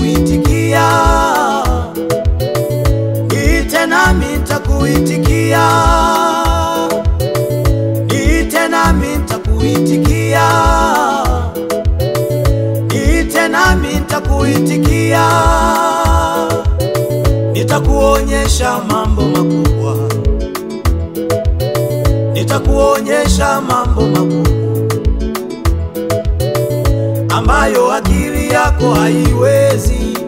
nitakuitikia, niite nami nitakuitikia, niite nami nitakuitikia, niite nami nitakuitikia, nitakuonyesha mambo makubwa, nitakuonyesha mambo makubwa ambayo akili yako haiwezi,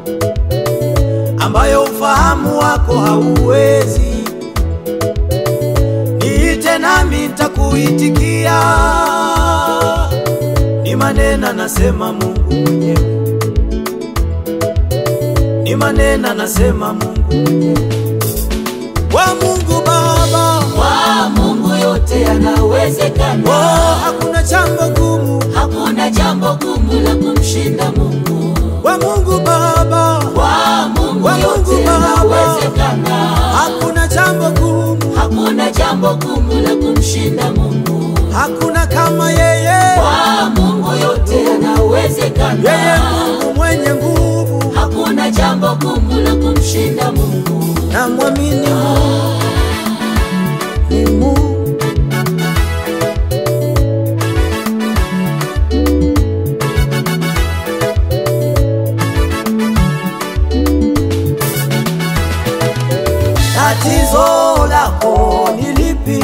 ambayo ufahamu wako hauwezi. Niite nami nitakuitikia, ni maneno nasema Mungu mwenyewe, ni maneno nasema Mungu mwenyewe. Wa Mungu Baba, Kwa Mungu yote oh, yanawezekana, hakuna jambo gumu. hakuna jambo gumu la kumshinda Mungu. Wa Mungu Baba, Kwa Mungu Kwa Mungu yote Baba. yanawezekana, hakuna jambo gumu, hakuna jambo gumu la kumshinda Mungu. hakuna kama yeye. Kwa Mungu yote Yeye yanawezekana, Mungu mwenye nguvu, hakuna jambo gumu la kumshinda Mungu. na mwamini Mungu ni Mungu. Tatizo lako ni lipi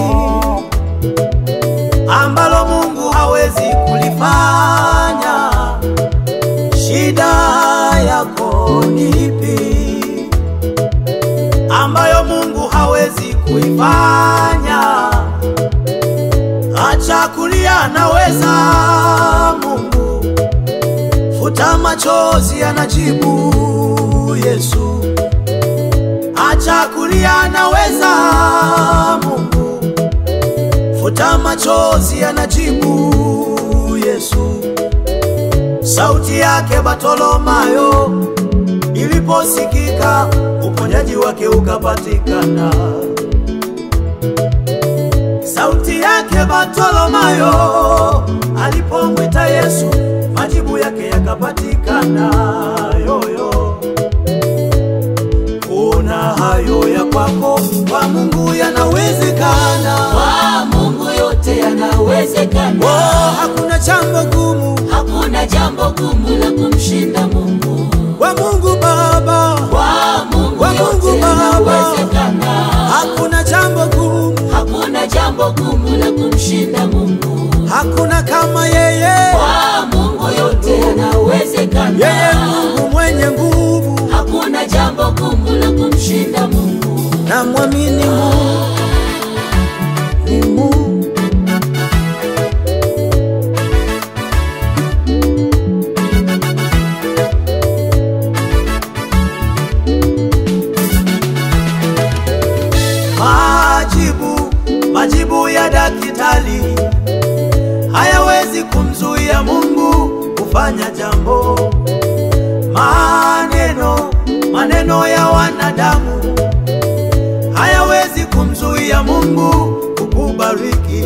ambalo Mungu hawezi kulifanya? Shida yako ni ipi ambayo Mungu hawezi kuifanya? Acha kulia, anaweza Mungu. Futa machozi, anajibu Yesu. Acha kulia, anaweza Mungu. Futa machozi, anajibu Yesu. Sauti yake Bartolomayo iliposikika, uponyaji wake ukapatikana. Sauti yake Bartolomayo alipomwita Yesu, majibu yake yakapatikana. Yoyo, una hayo ya kwako, kwa Mungu yanawezekana. Kwa Mungu yote yanawezekana, Oh, hakuna jambo gumu hakuna jambo gumu la kumshinda Mungu. kwa Mungu Baba, Kwa Mungu Kwa Mungu yote Baba. yanawezekana, hakuna jambo gumu, hakuna jambo gumu la kumshinda Mungu. hakuna kama yeye. Kwa Mungu yote Yeye yanawezekana, Mungu mwenye nguvu, hakuna jambo gumu la kumshinda Mungu. na mwamini Mungu ni Mungu. Majibu, majibu ya daktari hayawezi kumzuia Mungu kufanya jambo. Maneno, maneno ya wanadamu hayawezi kumzuia Mungu kukubariki.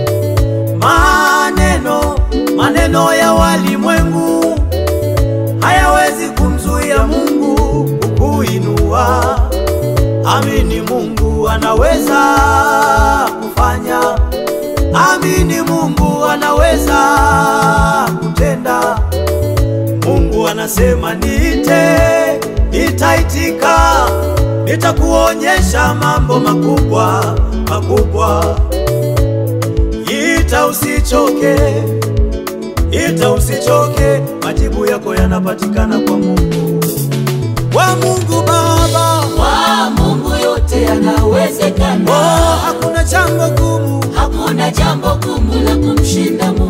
Maneno, maneno ya walimwengu hayawezi kumzuia Mungu kukuinua. Amini Mungu anaweza kufanya. Amini Mungu anaweza kutenda. Mungu anasema niite, nitaitika, nitakuonyesha mambo makubwa makubwa. Ita usichoke, ita usichoke, majibu yako yanapatikana kwa Mungu, kwa Mungu Baba. Kwa Mungu yote yanawezekana, Oh, hakuna jambo gumu hakuna jambo gumu la kumshinda Mungu.